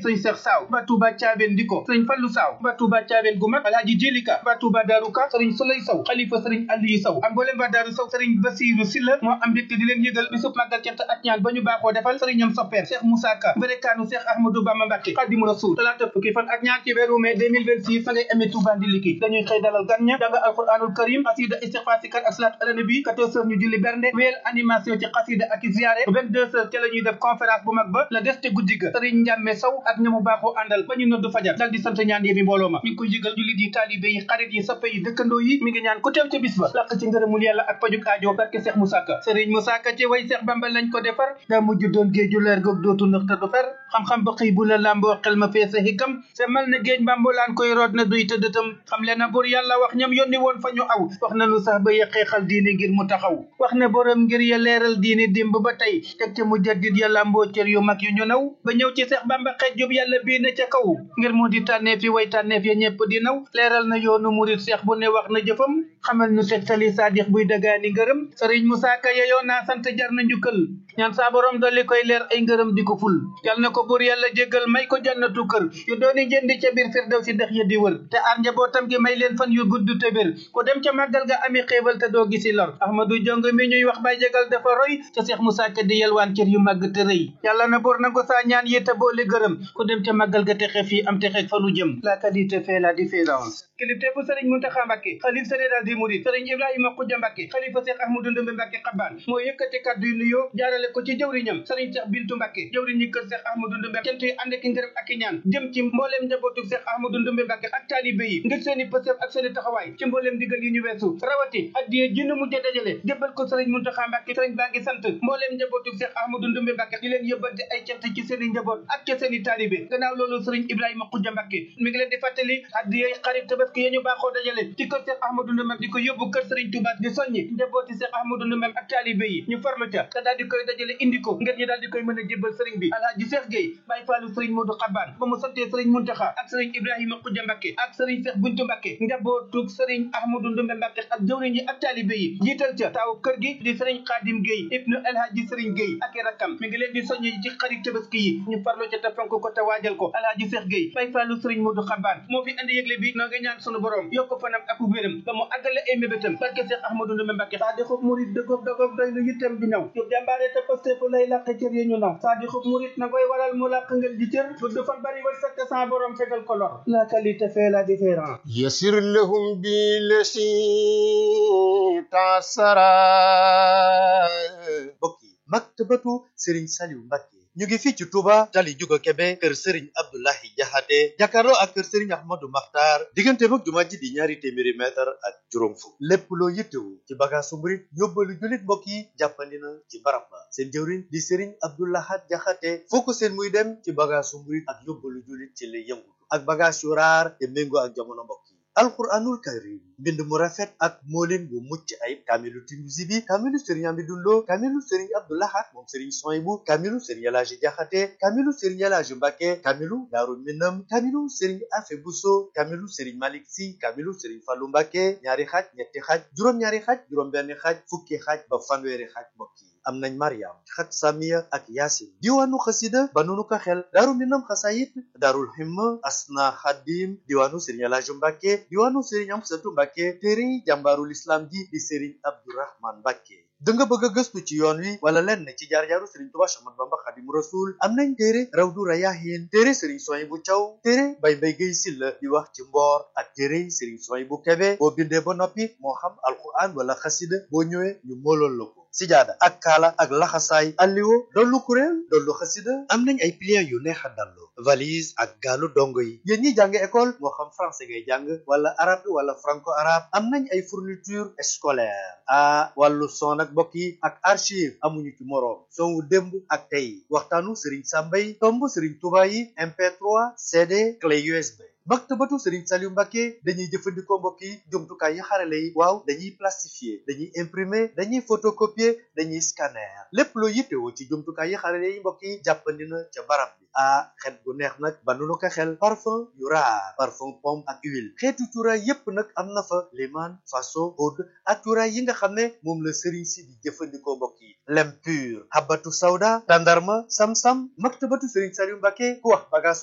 sëriñ Cheikh Saw ba Touba Thiabène Ndiko sëriñ Fallou Saw ba Touba Thiabène gu mag Alhaji Jilika ba Touba Darou Ka sëriñ Souley Saw xalifa sëriñ Aliou Saw ak mboolem ba Darou Saw sëriñ Basirou Silla moo am mbégte di leen yëgal bisub màggal cant ak ñaan ba ñu baaxoo defal sëriñam soppeer Cheikh Moussa Ka mbérekaanu Cheikh Ahmadou Bamba Mbacké Khadimu Rasoul talaata fukki fan ak ñaar ci weeru mai 2026 fa ngay amee Touba Ndiliki dañuy xëy dalal gan ña jàng alquranul karim xasida istighfar sikar ak salaat ala nabi 14 heures ñu julli bernde wéyal animation ci xasida ak ziyaare 22 heures ca la ñuy def conférence bu mag ba la des te guddi ga sëriñ Njàmme Saw ak ñamu baaxoo àndal ba ñu noddu fajar dal di sant ñaan yi bi mbooloo ma mi ngi koy yëgal jullit yi taalibe yi xarit yi soppe yi dëkkandoo yi mi ngi ñaan ku teew ca bis ba làq ci ngërëmul yàlla ak pajuk aajo barke Cheikh Moussa Ka sëriñ Moussa Ka ci way Cheikh Bamba lañ ko defar daa mujj doon géeju leer goog dootu nëx te du fer xam-xam ba xëy bu la làmboo xel ma feese hikam se mal na géej mbambulaan koy root na duy tëddëtam xam le na bur yàlla wax ñam yónni woon fa ñu aw wax nanu sax ba ya xeexal diine ngir mu taxaw wax ne borom ngir ya leeral diine dimb ba tey teg ca mu jaddit ya làmboo cër yu mag yu ñu naw ba ñëw ci Seex Bamba xeej jub yàlla bii ne ca kaw ngir mu di tànneef yi way tànneef ya ñepp di naw leeral na yoonu murit seex bu ne wax na jëfam xamal nu tegtali saadix buy dagaani ngërëm sëriñ Musaa Ka yeyoo naa sant jar na njukkal ñaan saa borom dolli koy leer ay ngërëm di ko ful yal na ko buur yàlla jéggal may ko jannatu kër yu dooni jëndi ca biir firdaw si dex ya di wër te aar njabootam gi may leen fan yu gudd te bér ku dem ca màggal ga ami xéewal te doo gisi lor ahmadu jong mi ñuy wax bay jégal dafa roy ca seex Musaa Ka di yelwaan cër yu màgg te rëy yàlla na buur nangu saa ñaan yi te boole gërëm ku dem ca màggal ga texe fii am texe fa nu jëm la qualité fait la différence kilifte bu sëriñ Muntaxa Mbàkke xalif général di murid sëriñ Ibrahima Xuja Mbàkke xalifa Seex Ahmadu Ndumbe Mbàkke xabaan moo yëkkati kàddu yu nuyoo jaarale ko ci jëwriñam sëriñ Seex Bintu Mbàkke jëwriñ ñi kër Seex Ahmadu Ndumbe cant yi ànd ak ngërëm ak i ñaan jëm ci mbooleem njabootu Seex Ahmadu Ndumbe Mbàkke ak taalibe yi ngir seeni pësëf ak seeni taxawaay ci mbooleem digal yi ñu weesu rawati addiye jënd mujj dajale jébbal ko sëriñ Muntaxa Mbàkke sëriñ baa ngi sant mbooleem njabootu Seex Ahmadu Ndumbe Mbàkke di leen yóbbante ay cant ci seeni njaboot ak ca seeni taalibe gannaaw loolu sëriñ Ibrahima Xuja Mbàkke mi ngi leen di fàttali addiye xarit tabaski yi ñu baaxoo dajale ci kër Seex Ahmadu Ndumbe di ko yóbbu kër sëriñ Tuubaa di soññi njabooti Seex Ahmadu Ndumbe ak taalibe yi ñu farlu ca te daal di koy dajale indi ko ngir ñu daal di koy mën a jébbal sëriñ bi Alaaji Seex Géey Baay Faalu sëriñ Moodu Xabaan ba mu santee sëriñ Muntaxa ak sëriñ Ibrahima Xuja Mbàkke ak sëriñ Seex Buntu Mbàkke njabootug sëriñ Ahmadu Ndumbe Mbàkke ak jëwriñ yi ak taalibe yi jiital ca taaw kër gi di sëriñ Xaadim Géey ibnu Alaaji sëriñ Géey ak i rakkam mi ngi leen di soññi ci xarit tabaski yi ñu farlu ca te fonk ko te waajal ko Alaaji Seex Géey Baay Faalu sëriñ Moodu Xabaan moo fi andi yëgle bi noo ngi ñaan sunu borom yokk fanam ak wéram ba mu àggale ay mébétam barke Seex Ahmadu Ndumbe Mbàkke saa di xub murit dëggoog dëggoog doy lu yittam bi ñëw yu jàmbaare te paste fu lay làq cër yi ñu naw saa di xub murit na koy waral mu làq ngeen di cër gudd fan bari war sakk sans borom fegal ko lor la qualité fait la différence يسر لهم بالذي تعسرا mbokk yi maktabatu Serigne Saliou Mbacké ñu ngi fii ci Touba tali Juga Kebe kër Serigne Abdoulahi Jaxate jàkkaarloo ak kër Serigne Ahmadou Makhtar diggante mag jumaa ji di ñaari téeméeri mètre ak juróom fukk lépp loo yittewu ci bagaasu murit yóbbalu jullit mbokk yi jàppandi na ci barab ba seen jëwriñ di Serigne Abdoulahat Jaxate foo ko seen muy dem ci bagaasu murit ak yóbbalu jullit ci lay yëngutu ak bagaas yu raar te méngoo ak jamono mbokk yi alquranul karim mbind mu rafet ak moolin bu mucc ayib kaamilu Tinuusi bi kaamilu sëriñ Amidou Lo kaamilu sëriñ Abdou Lahad moom sëriñ Soyibu kaamilu sëriñ Elaaji Jaxate kaamilu sëriñ Elaaji Mbàkke kaamilu Daaru Minam kaamilu sëriñ Afe Buso kaamilu sëriñ Malik Si kaamilu sëriñ Fallu Mbàkke ñaari xaaj ñetti xaaj juróom-ñaari xaaj juróom-benn xaaj fukki xaaj ba fanweeri xaaj mbokk yi am nañ Mariam xat Samiya ak Yaasin diwaanu xasida ba nunu ko xel Daaru Minam xasayit Daarul Himma Asna Xadim diwaanu sëriñ Elaaji Mbàkke diwaanu sëriñ Amsatu Mbàkke téere jàmbaarul islam ji di sëriñ Abdourahman Mbàkke da nga bëgg a gëstu ci yoon wi wala lenn ci jaar-jaaru sëriñ Tuubaa Séex Ahmadu Bamba Xaadimu Rasuul am nañ téere Rawdu Rayaahiin téere sëriñ Suwaybu Caw téere Bay Mbay Gay Silla di wax ci mboor ak téere sëriñ Suwaybu Kebe boo bindee ba noppi moo xam alquran wala xasida boo ñëwee ñu moolool la ko sijaada ak kaala ak laxasaay alliwo dollu kuréel dollu xasida am nañ ay pliants yu neex a dallu valise ak gaalu dongo yi yéen ñi jàng école moo xam français ngay jàng wala arabe wala franco arabe am nañ ay fourniture scolaire a wàllu son ak mbokk yi ak archive amuñu ci moroom son wu démb ak tey waxtaanu Serigne Sambay tomb Serigne Touba yi MP3 CD clé USB maktabatu Serigne Saliou Mbacké dañuy jëfandikoo mbokk yi jumtukaay yi xarale yi waaw dañuy plastifier dañuy imprimer dañuy photocopier dañuy scanner lépp loo yittewoo ci jumtukaay yi xarale yi mbokk yi jàppandi na ca barab bi ah xet gu neex nag ba nu ko xel parfum yu raar parfum pomme ak huile xeetu cuuraay yépp nag am na fa liman faso oud ak cuuraay yi nga xam ne moom la Serigne si di jëfandikoo mbokk yi lem pur habatu sawda tandarma sam-sam maktabatu Serigne Saliou Mbacké ku wax bagage